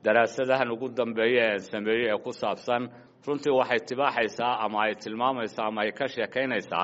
daraasadahan ugu dambeeya ee sameeyey ee ku saabsan runtii waxay tibaaxaysaa ama ay tilmaamaysaa ama ay ka sheekaynaysaa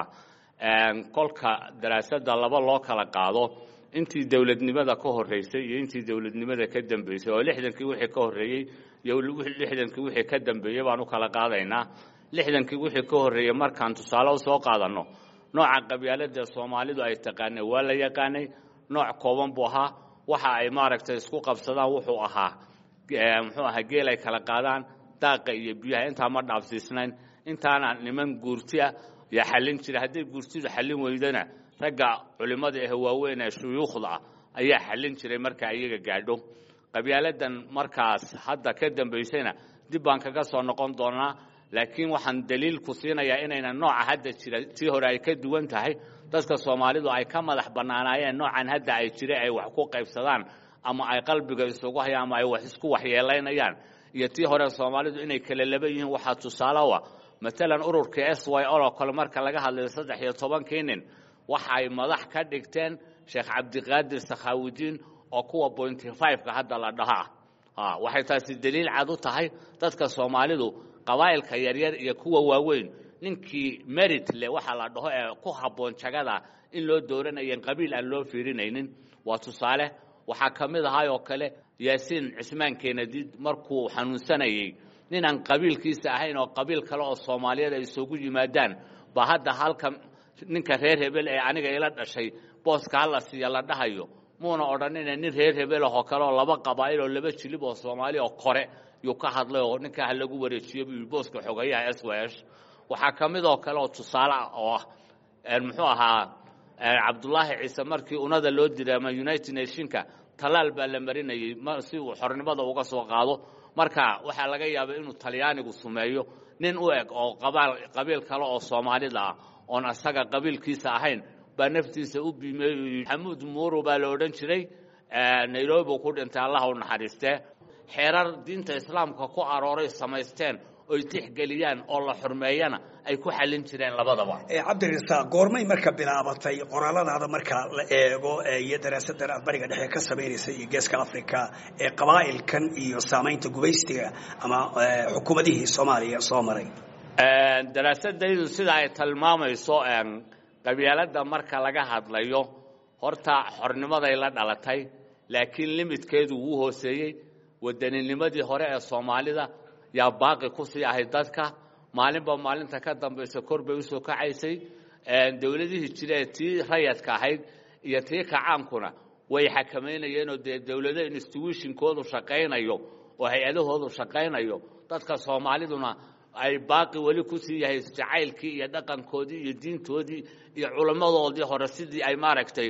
kolka daraasadda laba loo kala qaado intii dowladnimada ka horreysay iyo intii dowladnimada ka dambeysay oo lixdankii wixii ka horreeyey iyo lixdankii wixii ka dambeeyey baan u kala qaadaynaa lixdankii wixii ka horreeyey markaan tusaale u soo qaadanno nooca qabyaalada soomaalidu ay taqaanay waa la yaqaanay nooc kooban buu ahaa waxa ay maaragtay isku qabsadaan wuxuu ahaa muxuu ahaa geel ay kala qaadaan daaqa iyo biyaha intaa ma dhaafsiisnayn intaana niman guurti ah yaa xallin jira hadday guurtidu xallin weydana ragga culimmada ah waaweyn ee shuyuukhda ah ayaa xallin jiray marka iyaga gaadho qabyaaladan markaas hadda ka dambaysayna dib baan kaga soo noqon doonaa laakiin waxaan daliil ku siinayaa inayna nooca hadda jira tii hore ay ka duwan tahay dadka soomaalidu ay ka madax bannaanaayeen noocan hadda ay jira ay wax ku qaybsadaan ama ay qalbiga isugu hayaan ama ay wax isku waxyeelaynayaan iyo tii hore soomaalidu inay kala laba yihiin waxaa tusaale u ah matalan ururka s y o oo kale marka laga hadlayo saddex iyo tobankii nin waxa ay madax ka dhigteen sheekh cabdiqaadir sakhaawudiin oo kuwa pointy five-ka hadda la dhaho ah waxay taasi daliil cad u tahay dadka soomaalidu qabaa'ilka yaryar iyo kuwa waaweyn ninkii merit leh waxaa la dhaho ee ku habboon jagada in loo dooranayan qabiil aan loo fiirinaynin waa tusaale waxaa ka mid ahay oo kale yaasiin cismaan keenadiid markuu xanuunsanayey ninaan qabiilkiisa ahayn oo qabiil kale oo soomaaliyeed ay isugu yimaadaan ba hadda halka ninka reer hebel ee aniga ila dhashay booska hala siiya la dhahayo muuna odhanina nin reer hebel ahoo kale oo laba qabaa'il oo laba jilib oo soomaali oo kore yuu ka hadlay oo ninkaa ha lagu wareejiyo buu yidhi booska xogayaha s w s waxaa ka mid oo kale oo tusaale ah oo ah muxuu ahaa cabdullaahi ciise markii unada loo diray ama united nationka talaal baa la marinayey si uu xornimada uga soo qaado marka waxaa laga yaabay inuu talyaanigu sumeeyo nin u eg oo qabiil kale oo soomaalida ah oon asaga qabiilkiisa ahayn baa naftiisa u biimeeyey xamuud muuru baa la odhan jiray nairobi ku dhintay allah u naxariistee xeerar diinta islaamka ku arooray samaysteen oy tixgeliyaan oo la xurmeeyana ay ku xallin jireen labadaba cabdirasaaq goormay marka bilaabatay qoraaladaada marka la eego iyo daraasadan aad bariga dhexe ka samaynaysa iyo geeska africa ee qabaa'ilkan iyo saamaynta gubaystiga ama xukuumadihii soomaaliya soo maray daraasadaydu sida ay tilmaamayso qabyaaladda marka laga hadlayo horta xornimaday la dhalatay laakiin limidkeedu wuu hooseeyey waddaninimadii hore ee soomaalida yaa baaqi ku sii ahayd dadka maalinba maalinta ka dambaysa kor bay usoo kacaysay dowladihii jira ee tii rayadka ahayd iyo tii kacaankuna way xakamaynayeenoo dee dowlado institutionkoodu shaqaynayo oo hay-adahoodu shaqaynayo dadka soomaaliduna ay baaqi weli ku sii yahay jacaylkii iyo dhaqankoodii iyo diintoodii iyo culimmadoodii hore sidii ay maaragtay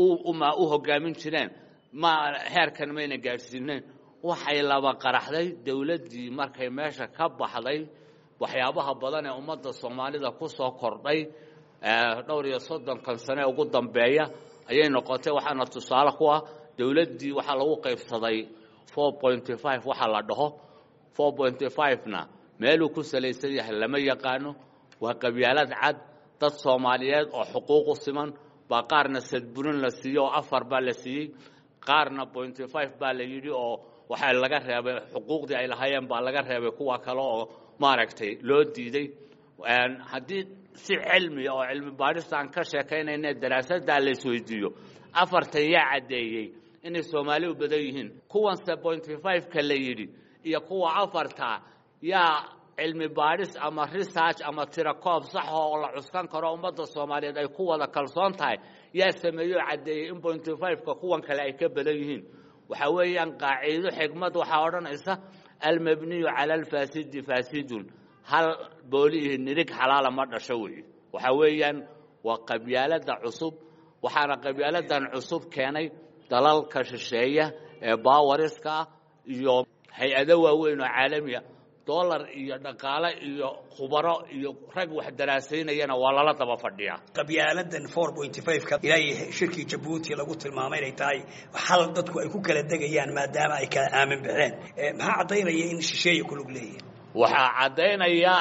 u hogaamin jireen ma heerkan mayna gaadhsiineen waxay laba qaraxday dowladdii markay meesha ka baxday waxyaabaha badan ee ummadda soomaalida ku soo kordhay dhowr iyo soddonkan sane ugu dambeeya ayay noqotay waxaana tusaale ku ah dowladdii waxaa lagu qaybsaday four pointy five waxaa la dhaho four pointy five-na meeluu ku salaysan yahay lama yaqaano waa qabyaalad cad dad soomaaliyeed oo xuquuqu siman baa qaarna sadburin la siiyey oo afar baa la siiyey qaarna pointy five baa la yidhi oo waxaa laga reebay xuquuqdii ay lahaayeen baa laga reebay kuwa kale oo maaragtay loo diiday haddii si cilmiya oo cilmi baadhista aan ka sheekaynayna daraasaddaa la isweydiiyo afartan yaa caddeeyey inay soomaali u badan yihiin kuwanse pointy five-ka la yidhi iyo kuwa afarta yaa cilmi baadhis ama research ama tirakoob saxa oo la cuskan karo ummadda soomaaliyeed ay ku wada kalsoon tahay yaa sameeyey oo caddeeyey in pointy five-ka kuwan kale ay ka badan yihiin waxaa weeyaan qaaciido xigmad waxaa odhanaysa almabniyu cala alfaasidi faasidun hal booliihi nirig xalaala ma dhasho weeye waxaa weeyaan waa qabyaalada cusub waxaana qabyaaladan cusub keenay dalalka shisheeya ee baawariska ah iyo hay-ado waaweyn oo caalamiya dollar iyo dhaqaale iyo khubaro iyo rag wax daraasaynayana waa lala daba fadhiyaa qabyaaladan four pointy five-ka ilaa shirkii jabuuti lagu tilmaamay inay tahay xal dadku ay ku kala degayaan maadaama ay kala aamin baxeen maxaa caddaynaya in shisheeya ku lug leeyihin waxaa caddaynaya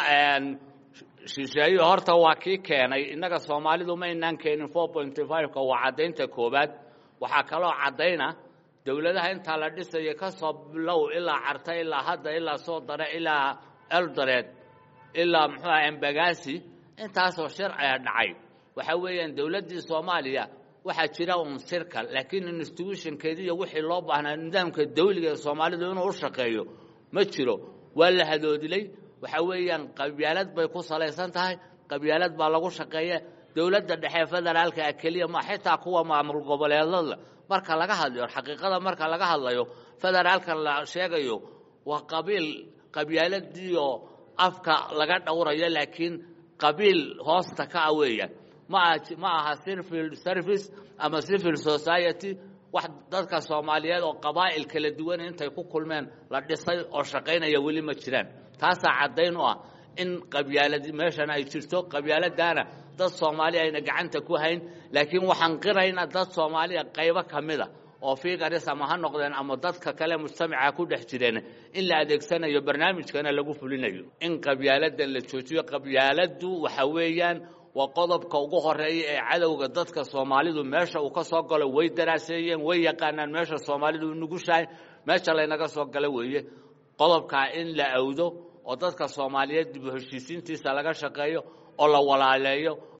shisheeye horta waa kii keenay innaga soomaalidu ma inaan keenin four pointy five-ka waa caddaynta koowaad waxaa kaloo caddayna dowladaha intaa la dhisayo ka soo bilow ilaa carta ilaa hadda ilaa soo dare ilaa eldoreed ilaa muxuu aha embagasi intaasoo sharciga dhacay waxa weeyaan dowladdii soomaaliya waxaa jira un sirka laakiin institutionkeediiyo wixii loo baahnaa nidaamka dawliga ee soomaalidu inuu u shaqeeyo ma jiro waa la hadoodilay waxa weeyaan qabyaalad bay ku salaysan tahay qabyaalad baa lagu shaqeeya dowladda dhexe federaalka ah keliya ma xitaa kuwa maamul goboleedada marka laga hadlayo xaqiiqada marka laga hadlayo federaalka la sheegayo waa qabiil qabyaaladiiyo afka laga dhowrayo laakiin qabiil hoosta ka ah weeyaan ma ma aha civil service ama civil society wax dadka soomaaliyeed oo qabaa'il kala duwan intay ku kulmeen la dhisay oo shaqaynaya weli ma jiraan taasaa caddayn u ah in qabyaaladi meeshan ay jirto qabyaaladaana dad soomaali ayna gacanta ku hayn laakiin waxaan qirayna dad soomaaliya qaybo ka mid a oo figaris ama ha noqdeen ama dadka kale mujtamaca ku dhex jireen in la adeegsanayo barnaamijkana lagu fulinayo in qabyaalada la joojiyo qabyaaladdu waxa weeyaan waa qodobka ugu horeeya ee cadowga dadka soomaalidu meesha uu ka soo galo way daraaseeyeen way yaqaanaan meesha soomaalidu nugushahay meesha laynaga soo galo weeye qodobkaa in la awdo oo dadka soomaaliyeed dib u heshiisiintiisa laga shaqeeyo oo la walaaleeyo